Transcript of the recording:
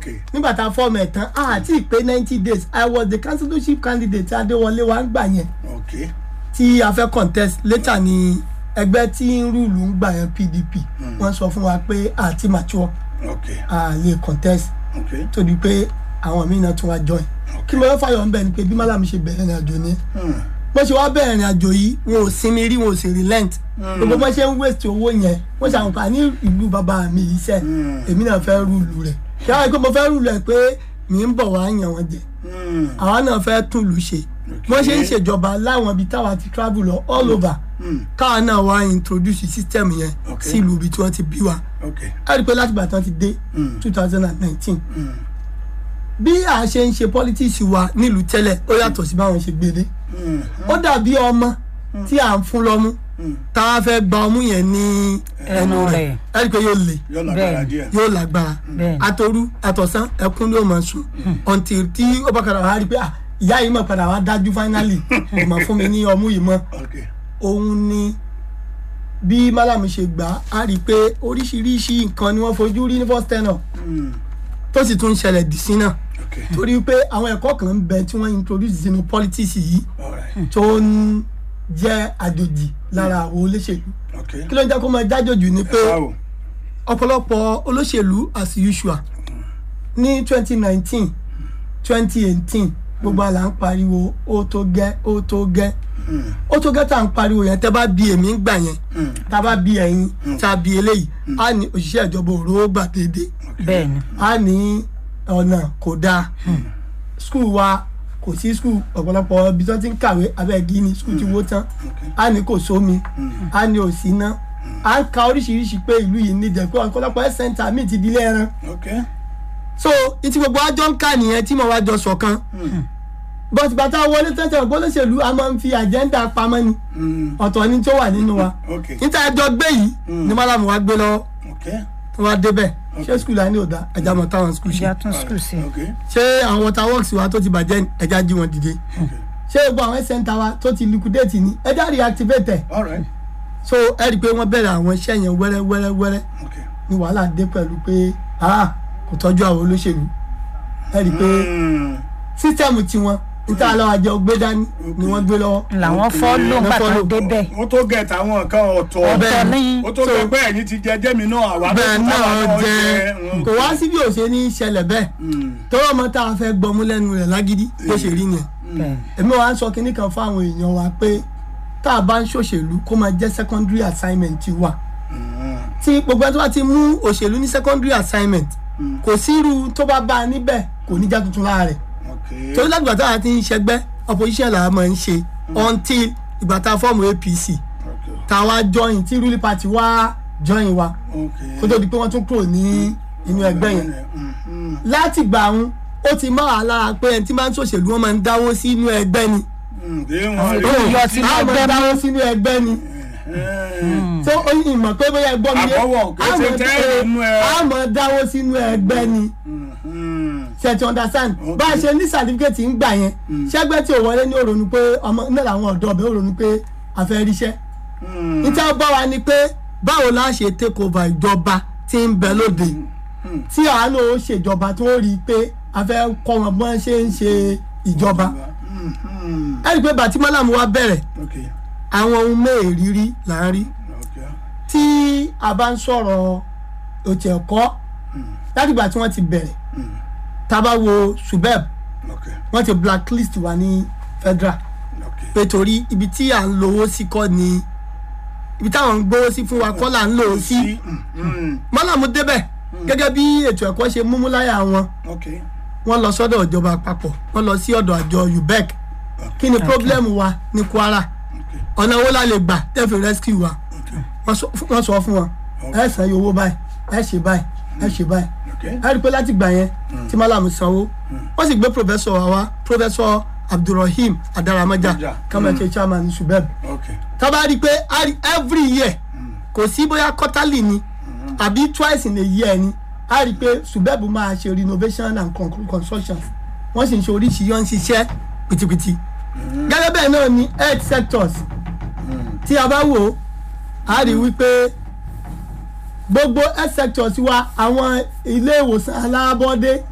okay nígbà tá a fọ́ọ̀mù ẹ̀ tán àti ìpè ninety days i was the councillorship candidate adéwọlé wa ń gbà yẹn okay tí a fẹ́ contest later ni ẹgbẹ́ tí ń rúùlù ń gbà yẹn pdp wọ́n sọ fún wa pé àti mature okay a lè contest okay torí pé àwọn míì náà tún wá join kí mo fẹ́ fàyọ̀ ń bẹ̀ ni pé bí málàmù ṣe bẹ̀rẹ̀ ìrìn àjò ni Hmm. bó ṣe wá bẹ̀rẹ̀ ìrìn àjò yìí wọn ò sinmi rí wọn ò sì relent gbogbo bó ṣe ń waste owó yẹn wọ́n ṣàǹfà ní ìlú bàbá mi yìí sẹ́ èmi náà fẹ́ rúùlù rẹ̀ kí wọ́n á rí pé mo fẹ́ rúùlù ẹ̀ pé mi ń bọ̀ wá yàn wọ́n jẹ Hmm. àwa náà fẹ́ tún lù ṣe wọ́n ṣe ń ṣèjọba láwọn ibi táwa ti travel lọ all over Hmm. káwa náà wá introduce system yẹn Okay. sí ìlú ibi tí wọ́n ti bí wa okay a rí i pé láti ìgbà tí wọ́n ti dé Mm. two thousand and nineteen Hmm. bí a ṣe ń ṣe politics wa nílùú tẹ́lẹ̀ ó yàtọ̀ sí báwọn ṣe gbé dé Hmm. ó dàbí ọmọ tí à ń fún lọ́mú tá a fẹ́ gba ọmú yẹn ní ẹnu Ẹnu rẹ̀ rẹ̀. ẹ rí i pé yóò le yóò lágbára Bẹ́ẹ̀. díẹ̀ yóò lágbára Bẹ́ẹ̀. àtòru àtọ̀sán ẹkún ló máa sùn until tí ó bá padà wá rí i pé ah, ìyá yìí mọ̀ padà wá dájú finally kò mọ̀ fún mi ní ọmú yìí mọ́ okay òun ni bí málàmù ṣe gbà á á rí i pé oríṣiríṣi nǹkan ni wọ́n fojú rí ní first tenor Hmm. tó sì tún ṣẹlẹ̀ dì sí náà okay torí pé àwọn ẹ̀kọ́ kan ń bẹ tí wọ́n introduce sínú politics yìí all right tó ń jẹ́ àjòjì lára àwọn olóṣèlú okay kí ló ń jẹ́ kó máa jájòjì ni pé báwo ọ̀pọ̀lọpọ̀ olóṣèlú as usual ní twenty nineteen twenty eighteen gbogbo àlà ń pariwo ó tó gẹ́ ó tó gẹ́ Hmm. ó tó gẹ́ tá à ń pariwo yẹn tẹ́ bá bí èmi ń gbà yẹn Hmm. tá a bá bí ẹ̀yin tá a bí eléyìí á ní òṣìṣẹ́ ìjọba òró gbà déédéé bẹ́ẹ̀ ni á ní ọ̀nà kò dáa skul wa kò sí skul ọ̀pọ̀lọpọ̀ ibi tí wọ́n ti ń kàwé abẹ́ẹ̀gí ni skul ti wó tán á ní kò sómi á ní òsì iná á ń ka oríṣiríṣi pé ìlú yìí níjẹ̀ pé ọ̀pọ̀lọpọ̀ health center míì ti di ilé ẹran okay so ìtì gbogbo àjọ ń kà nìyẹn tí mo wá jọ ṣọ̀kan but bàtà wọlé tẹ́tẹ̀ gbólóṣèlú a máa ń fi àjẹ́ńdà pamọ́ ni Hmm. ọ̀tọ̀ ni tó wà nínú wa okay níta ẹjọ́ gbé yìí ni málàmù wa gbé lọ́wọ́ okay tó wá débẹ̀ ṣé skul á ní òdà ẹja mọ̀ táwọn skul ṣe ìjà tún skul sí okay ṣé àwọn water works wa tó ti bàjẹ́ ni ẹja jí wọn dìde ṣé gbogbo àwọn center wa tó ti liquidate ni ẹja reactivate ẹ̀ all right so ẹ rí i pé wọ́n bẹ̀rẹ̀ àwọn iṣẹ́ yẹn wẹ́rẹ́ wẹ́rẹ́ wẹ́rẹ́ okay ni wàhálà dé pẹ̀lú pé ah kò tọ́jú àwọn olóṣèlú ẹ rí i pé Hmm. sísítẹ́ẹ̀mù tiwọn níta àlọ́ àjọ gbé dání ni wọ́n gbé lọ́wọ́ làwọn fọ́lọ́ Wọ́n gbà tán follow. débẹ̀ ó tó gẹ̀ táwọn nǹkan ọ̀tọ̀ ọ̀tọ̀ ní ó tó gẹ̀ pé ẹ̀yin ti jẹ jẹ́mi náà àwa tó bẹ́ẹ̀ kù náà táwa jẹ́ Hmm. kò wá sí bí òṣè ní ṣẹlẹ̀ bẹ́ẹ̀ Hmm. tọ́wọ́ ọmọ tá a fẹ́ gbọmú lẹ́nu rẹ̀ lágídí bó ṣe rí nìyẹn bẹ́ẹ̀ èmi wàá sọ kinní kan fún àwọn èèyàn wa pé tá a bá ń ṣòṣèlú kó máa jẹ́ secondary assignment wa Hmm. tí gbogbo ẹni tó bá ti mú òṣèlú ní secondary assignment kò sí irú tó bá bá a níbẹ̀ kò ní já tuntun lára rẹ̀ okay torí láti ìgbà táwa ti ń ṣẹgbẹ́ opposition là á máa ń ṣe until ìgbà tá a fọ́ọ̀mù apc okay tá a wá join tí ruling party wá join wa okay kó tó di pé wọ́n tún kúrò ní inú ẹgbẹ́ yẹn Hmm. Hmm. láti gbà ń ó ti mọ́ àlára pé ẹni tí máa ń ṣòṣèlú wọn máa ń dáwó sí inú ẹgbẹ́ ni Hmm. dé wọn tó rí yọ sínú a máa ẹgbẹ́ dáwó sínú ẹgbẹ́ ni Hmm. tó oyin ìmọ̀ pé bóyá ẹgbọ́n mi Àbọ̀wọ̀ kò ṣe tẹ́lẹ̀ nínú ẹ. a máa dáwó sínú ẹgbẹ́ ni Hmm. ṣe ti understand Okay. bá a ṣe ní certificate ń gbà yẹn ṣẹ́gbẹ́ tí ò wọlé ní òrònú pé ọmọ náà làwọn ọ̀dọ́ ọ̀bẹ òrònú pé a fẹ́ ríṣẹ́ Hmm. níta bá wa ni pé báwo la ṣe take over ìjọba tí ń bẹ lóde tí àánú ó ṣèjọba tí wọ́n rí i pé a fẹ́ kọ́ wọn bí wọ́n ṣe ń ṣe ìjọba Hmm. Hmm. ẹ rí i pé bàtí mọ́làmù wa bẹ̀rẹ̀ okay àwọn ohun mẹ́ẹ̀ẹ́rírí là ń rí okay tí a bá ń sọ̀rọ̀ òtí ẹ̀kọ́ láti ìgbà tí wọ́n ti bẹ̀rẹ̀ tá a bá wo subeb okay wọ́n ti blacklist wa ní federal okay pé torí ibi tí à ń lówó sí kọ́ ni ibi táwọn ń gbówó sí fún wa kọ́ là ń lò ó sí Hmm. mọ́làmú débẹ̀ gẹ́gẹ́ bí ètò ẹ̀kọ́ ṣe múmú láyà wọn okay wọ́n lọ sọ́dọ̀ ìjọba àpapọ̀ wọ́n lọ sí ọ̀dọ̀ àjọ ubec kí ni problem wa ní kwara okay ọ̀nà owó la lè gbà tẹ́fì rescue wa okay wọ́n sọ wọ́n sọ fún wọn ẹ san iye owó báyìí ẹ ṣe báyìí ẹ ṣe báyìí okay ẹ rí i pé láti gbà yẹn tí malamu sanwó wọ́n sì gbé professor wa wá professor abdulrahim adaramaja Ja. kamache chairman subeb okay tá bá rí i pé a rí every year kò sí bóyá quarterly ni àbí twice in a year ni a rí i pé subeb máa ṣe renovation and con- construction wọ́n sì ń ṣe oríṣi yọ́n ń ṣiṣẹ́ pìtìpìtì gẹ́gẹ́ bẹ́ẹ̀ náà ni health sectors tí a bá wò ó a rí i wípé gbogbo health sectors wa àwọn ilé ìwòsàn alábọ́dé